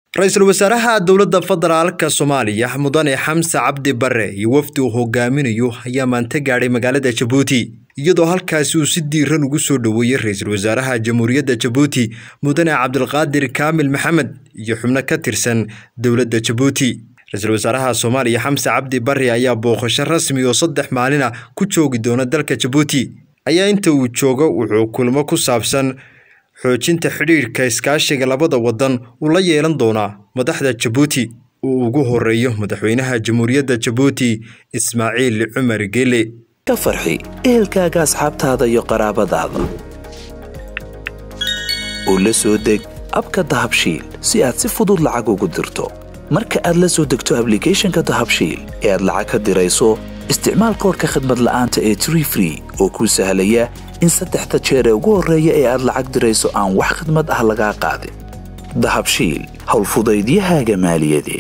ra-iisul wasaaraha dowladda federaalka soomaaliya mudane xamse cabdi bare iyo wafdi uu hogaaminayo ayaa maanta gaadhay magaalada jabuuti iyadoo halkaasi uu si diiran ugu soo dhoweeyey ra-iisul wasaaraha jamhuuriyadda jabuuti mudane cabdilqaadir kaamil maxamed iyo xubno ka tirsan dowladda jabuuti ra-iisul wasaaraha soomaaliya xamse cabdi bare ayaa booqasho rasmi oo saddex maalina ku joogi doona dalka jabuuti ayaa inta uu joogo wuxuu kulmo ku saabsan xoojinta xidhiidhka iskaashiga labada waddan uu la yeelan doonaa madaxda jabuuti uu ugu horeeyo madaxweynaha jamhuuriyadda jabuuti ismaaciil cumar gele ka farxi ehelkaaga asxaabtaada iyo qaraabadaada oo la soo deg abka dahabshiil si aad si fudud lacag ugu dirto marka aad la soo degto ablicathonka dahabshiil ee aad lacag ka dirayso isticmaal koorka khadmad la'aanta ee tree free oo kuu sahlaya in saddexda jeer ee ugu horreeya ee aad lacag dirayso aan wax khidmad ah lagaa qaadin dahabshiil howlfudaydiyahaaga maaliyadeed